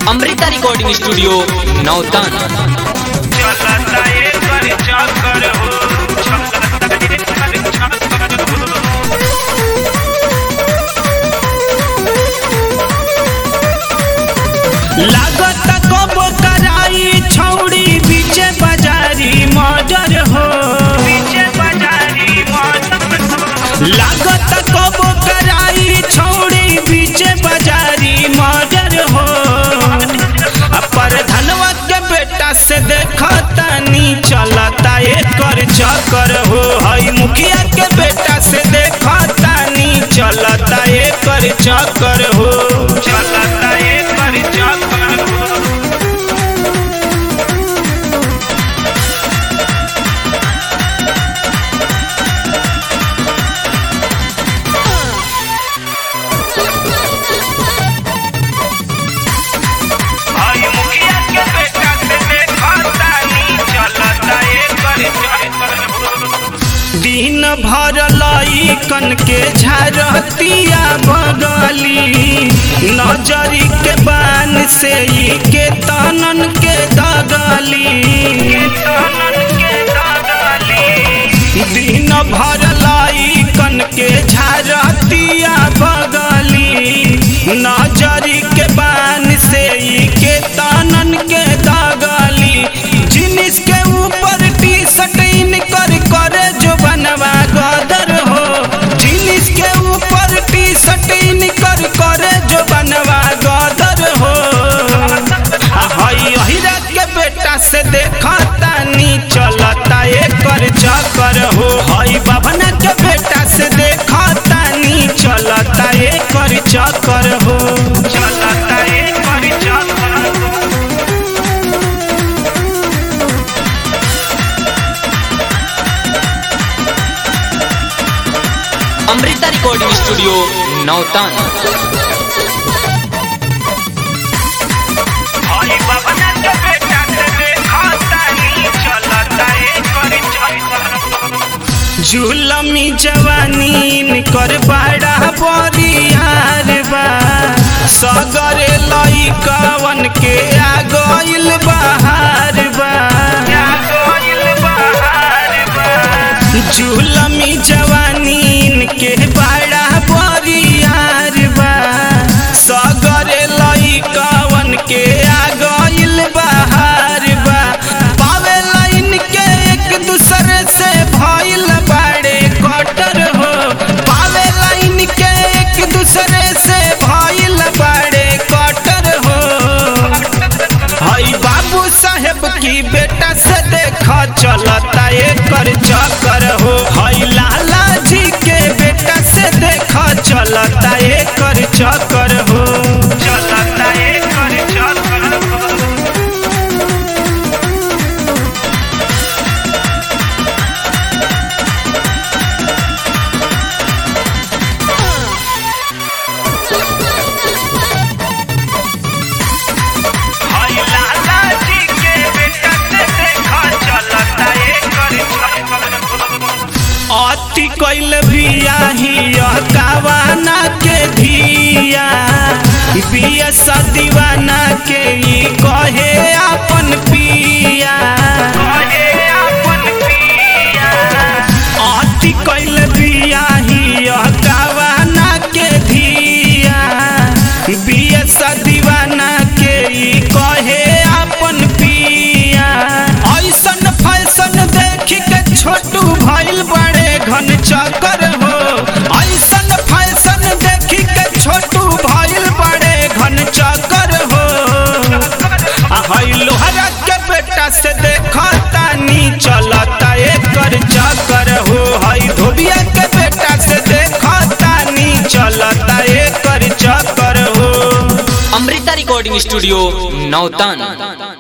Amrita recording studio नौतन चलता एकर चक्कर हो चलता एकर चक्कर हो लागत कब कराई छौड़ी बीचे बाजारी मजर हो बीचे बाजारी मजर लागत कब कराई छौड़ी बीचे बाजारी मजर हो पर धनवा के बेटा से देखतानी चलता एकर चक्कर हो हई मुखिया के बेटा से देखतानी चलता एकर चक्कर हो चलता एकर चक्कर हो हई मुखिया के बेटा से देखतानी चलता एकर चक्कर हो दिन भर लईकन के झरतिया बगली नजरी के बान से ई के तनन के दगली दिन भर लईकन के झरतिया बगली नजरी के बान से ई के तनन के दगली जिनिस के ऊपर टी शर्ट इनकर करे जो बनवा गदर हो जिनिस के ऊपर टी शर्ट इनकर करे जो बनवा गदर हो आ हई अहिरा के बेटा से देखतानी चलता एकर चक्कर हो हई बाबना के बेटा से देखतानी चलता एकर चक्कर हो चलता एकर चक्कर हो अमृता रिकॉर्डिंग स्टूडियो नौतन हई बाबना के बेटा से देखतानी चलता एकर चक्कर जुलमी जवानी कर बड़ा बरियार बा सगरे लइकवन के आ गइल बहार बा जुलमी जवानी के बड़ा बरियार बा सगरे लइकवन के आ गइल बहार बा पावे लाइन के एक दूसरे से भइल बाड़े कटर हो पावे लाइन के एक दूसरे से भइल बाड़े कटर हो हई बाबू साहेब की बेटा से देखा चलता एकर चक्कर हो हई लाला जी के बेटा से देखा चलता एकर चक्कर हो चलता एकर चक्कर हो हई लाला जी के बेटा से देखा चलता एकर अति कैल बियाही कावाना के धिया बिया दीवाना के ई कहे अपन पिया कहे अपन पिया अति कैल बियाही कावाना के धिया बिया दीवाना के ई कहे अपन पिया ऐसन फैशन देख के छोटू भइल बड़े घन चक्कर हो ऐसन फैशन देख के छोटू भइल बड़े घन चक्कर हो आ हई लोहरा के बेटा से देखतानी चलता एकर चक्कर हो हई धोबिया के बेटा से देखतानी चलता एकर चक्कर हो अमृता रिकॉर्डिंग स्टूडियो नौतन